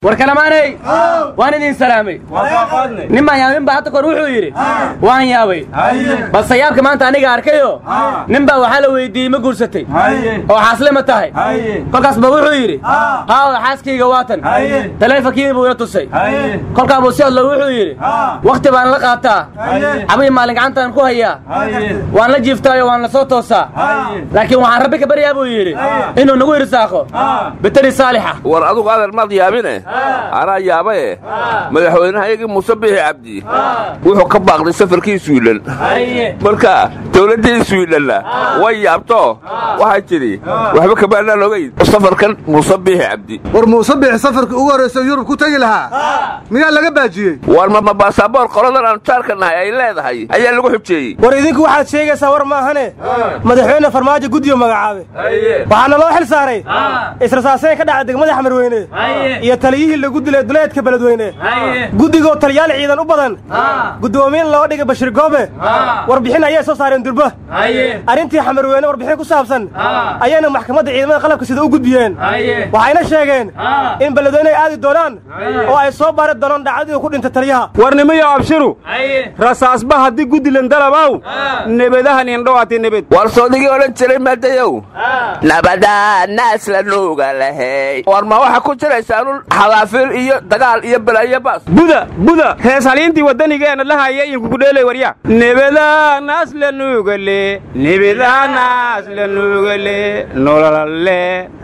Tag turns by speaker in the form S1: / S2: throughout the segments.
S1: war kalamaanay waan idin salaamay nin baan yaabin baa hadda kor wuxuu yidhi waan yaabay balse yaabka maanta aniga arkayo nin baa waxaa la weydiiyey ma guursatay oo xaasle ma tahay kolkaas ba wuxuu yidhi haaw xaaskayga waatan taleefonkii buu ila tusay kolkaa buu si hadlo wuxuu yidhi wakhti baan la qaataa cabii maalin gacantaan ku hayaa waan la jiiftaayo waan la soo toosaa laakiin waxaan rabbi ka baryaa buu yidhi inuu nagu irsaaqo bitari saalixa
S2: war adugu adeer maad yaabine anaa yaabaye madaxweynehayagii muuse bixi cabdi wuxuu ka baaqday safarkii swidhan marka dawladdii swidhanna way yaabto waxay tidhi waxba kamaanaan ogayn safarkan muuse bixi cabdi
S3: war muuse bixi safarkii ugu horraysa yurub ku tegi lahaa miyaa laga baajiyey
S2: war ma baasaboor qoladan aanu jaarka nahay ay leedahay ayaa lagu xujeeyey
S4: war idinku waxaad sheegaysaa war maahane madaxweyne farmaajo guddiyo magacaabe waxaana loo xil saaray israsaaseen ka dhaca degmada xamarweyne iyo taliyihii lagu dilay duleedka beledweyne guddigoo taliyaal ciidan u badan guddoomiyin loo dhigay bashir goobe warbixin ayay soo saareen durba arrintii xamarweyne warbixin ku saabsan ayayna maxkamadda ciidamada qalabka sida u gudbiyeen waxayna sheegeen in beledweyne ay aadi doonaan oo ay soo baari doonaan dhacdadii ku dhintay taliyaha
S5: warnimiyo abshiru rasaasba haddii guddilan dalabaw nebadahan indhowaati nebed
S2: war soodigii odhan jiray maadayow nabadaa naas la nuuga lahey war ma waxaa ku jiraysaanun xadaafiil iyo dagaal iyo balaayo baas
S5: buda buda hees haliintii waddanigeena la haya iyinkukudheelay warya nebedaa naas la nuugale nebedaa naas la nuugale nololalle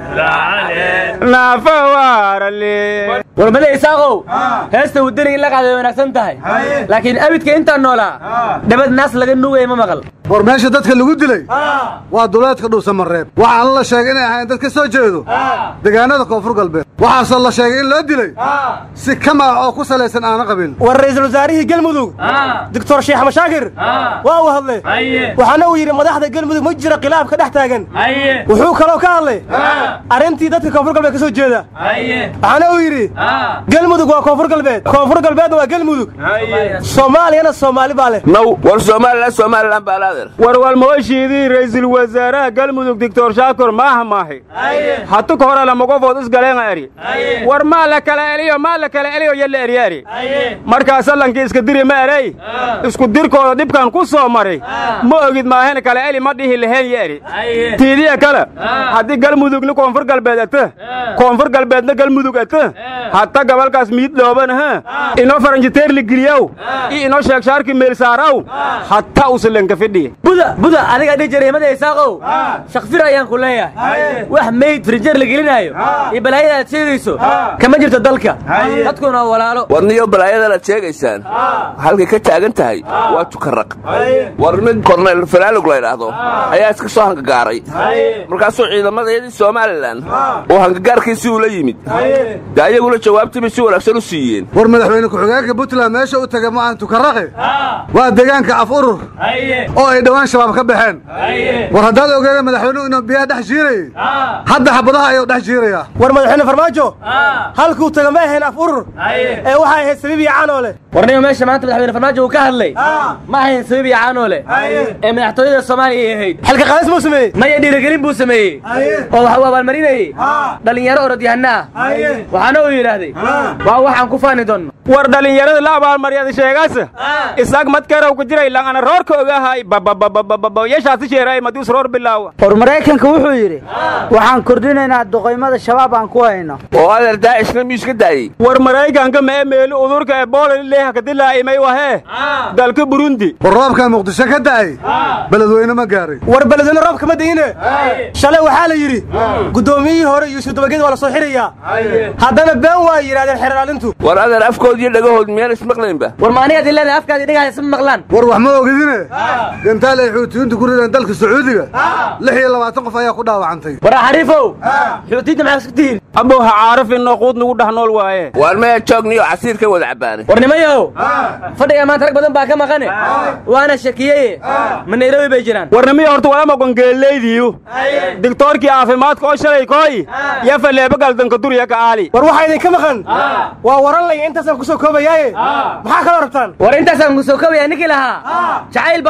S5: naafawaarale
S1: warmada isaaqow heesta waddaniga in la qaaday wanaagsan tahay laakiin abidka intaan noolaa dhabad naas laga nuugaya ma maqal
S3: war meesha dadka lagu dilay waa duleedka dhuusamareeb waxaana la sheegay inay ahayn dad ka soo jeedo deegaanada koonfur galbeed waxaase la sheegay in loo dilay si kama ah oo ku salaysan aana qabiil
S4: war ra'iisul wasaarihii gelmudug doctor sheekh mashaakir waa uu hadlay waxaana uu yidhi madaxda gelmudug ma jira khilaaf ka dhex taagan wuxuu kaloo ka hadlay arrintii dadka koonfur galbeed ka soo jeeda waxaana uu yidhi gelmudug waa koonfur galbeed koonfur galbeedna waa gelmudug soomaaliyana soomaali baa leh
S2: naw war somalilan somalilan baa laadeer
S5: warwalmawashiidii ra'iisul wasaaraha galmudug doctor shaakir maaha maahi hatu ka hore lamagofood isgaleenga eri war maa la kala eliyo maa la kala eliyo yalla eryaari markaa sallankii iska diri ma erey isku dirkooda dhibkan ku soo maray ma ogid maahen kala eli ma dhihi lahayn ya eri tiidiya kale haddii galmudugni koonfur galbeed ata koonfur galbeedna galmudug ata hata gabalkaas miid loobanaha inoo faranjiteerli geliyow i inoo sheegshaarki meelsaaraw hata usalenka fidhi
S1: buda buda adiga dhihi jiray himada isaaqow shakfir ayaan ku leeyahay wax meyd firijeer la gelinaayo iyo balaayada aad sheegayso kama jirto dalka dadkuna walaalo
S2: war niyo balaayadana ad sheegaysaan halkay ka taagan tahay waa tukaraq war mid korneyl falaalog la ydhaahdo ayaa iska soo hangagaaray markaasuu ciidamadeedii somalilan uu hangagaarkiisii ula yimid dee ayaguna jawaabtiibay si wanaagsan u siiyeen
S3: war madaxweyne ku-xigeenka puntland meesha u taga ma ahan tukaraqe waa deegaanka af urur oo ay dhowaan shabaab ka baxeen war haddaad ogeeda madaxweynuhu inuu biyaha dhex jiirayay hadda xabadaha ayuu dhex jiirayaa
S4: war madaxweyne farmaajo halkuu taga ma ahayn af urur ee waxay ahayd sabiib iyo canoole
S1: warniyo meesha maanta madaxweyne farmaajo uu ka hadlay ma ahayn sabiib iyo caanoole ee madaxtooyada soomaaliya ay ahayd
S4: xilka qaadis buu sameeyey
S1: maya dhiirigelin buu sameeyey oo wax uu abaalmarinayey dhallinyaro orodyahanna ah waxaana uu yidhaahday waa waxaan ku faani doonno
S5: war dhallinyarada la abaalmaryada sheegaasa isaag madkarow ku jiray langana roorka ogahay babababababa yeshaasi sheeray madius roor bilaawa
S6: war maraykanka wuxuu yidhi waxaan kordhinaynaa duqaymada shabaab aan ku hayno
S2: oo adeer daacishna miyuu iska daayey
S5: war maraykanka mee meeli udurka ebola leeha kadilaa'imay wahee dalka burundi
S3: war roobkaa muqdisho ka da'ay beledweyne ma gaaray
S4: war beledweyne roob kama dayine shalay waxaa la yidhi guddoomiyihii hore yuusuf dabageed waa la soo xirayaa haddana been waa yidhahdeen xeraalintu
S2: war adeer afkood iyo dhagahood miyaan ismaqlaynba
S1: war ma anigaad ileedahay afkaadi dhagaha isma maqlaan
S3: war wax ma ogidine gantaal ay xuutiyiintu ku rideen dalka sacuudiga lix iyo labaatan qof ayaa ku dhaawacantay
S1: war xariifow xuutiyiinta maxaa isku tihiin
S5: abowha caarif inoo quud nagu dhex nool waaye
S2: waar maya joogniyo casiir ka wada cabbaanay
S1: war nimayow fadhiga maanta rag badan baa ka maqane waana shakiyeye ma nairobi bay jiraan
S5: warnimiya horta walama gongeellaydiyu digtoorkii caafimaadka oo shalay kooy yo faleeba galdanka durya ka aali
S4: war waxaa idinka maqan waa waran laya intaasaan ku soo koobayaaye maxaa kaloo rabtaan
S1: war intaasaan ku soo koobaya ninkii lahaa jacayl baa ku dhacay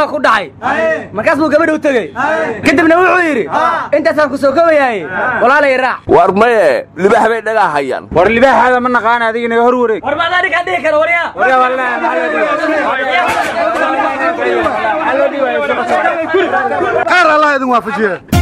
S1: markaas buu gabadhi u tegey kadibna wuxuu yidhi intaasaan ku soo kobayaaye walaalay raac
S2: war maye libax bay dhagaa hayaan
S5: war libaaxaada ma naqaan adiga inaga hor wareeg
S1: war maad anigaa dhihi kara waryaa
S3: khayr allah idin waafajiye